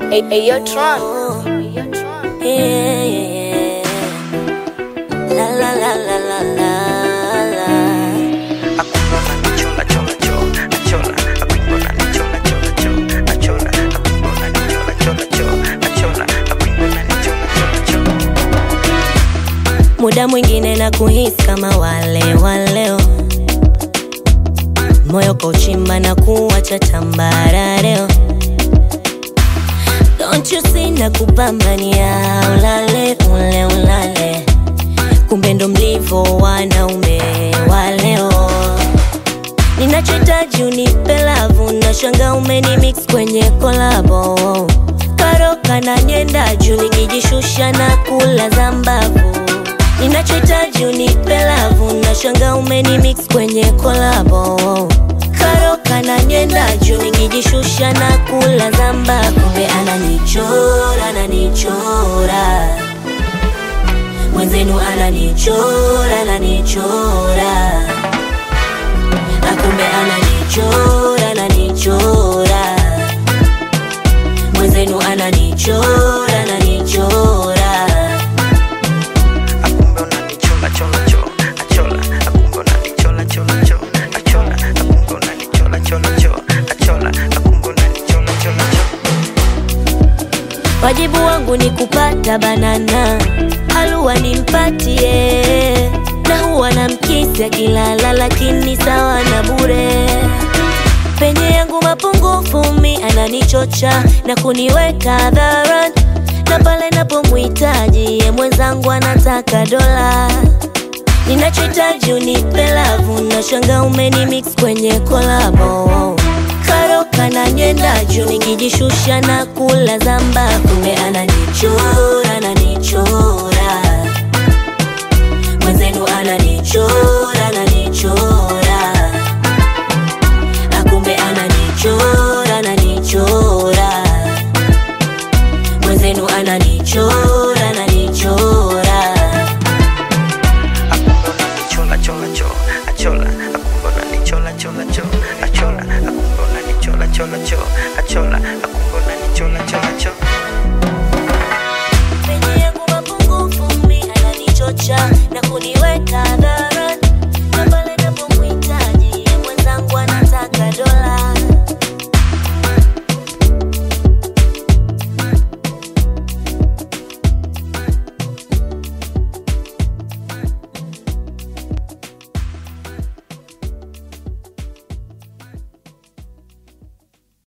Hey, hey, yo, Tron. Yeah, yeah, yeah. La la la la la la la. Muda mwingine na kuhisi kama wale waleo, moyo kauchimba na kuwacha tambarareo. Don't you see na kupambania ulale ule ulale, kumbe ndo mlivo wanaume wa leo. Ninachohitaji unipe lavu, na shanga umeni mix kwenye kolabo karoka na nyenda juu, nikijishusha na kula za mbavu. Ninachohitaji unipe lavu, na shanga umeni mix kwenye kolabo karoka na nyenda juu, nikijishusha na kula za mbavu. Kumbe ananichora, ananichora mwenzenu, ananichora, ananichora akumbe ananichora ananichora mwenzenu ananichora ananichora wajibu wangu ni kupata banana halua nimpatie na huwa na mkisi akilala lakini sawa na bure penye yangu mapungufu mi ananichocha na kuniweka hadharani na pale napomhitaji ye mwenzangu anataka dola ninachohitaji unipe lavu na shanga umeni mix kwenye kolabo karoka na nyenda juu nikijishusha na kula zamba kumbe ananichora ananichora mwenzenu ananichora ananichora akumbe ananichora ananichora mwenzenu ananichora ananichora penye yangu mapungufu mi ananichocha na kuniweka hadharani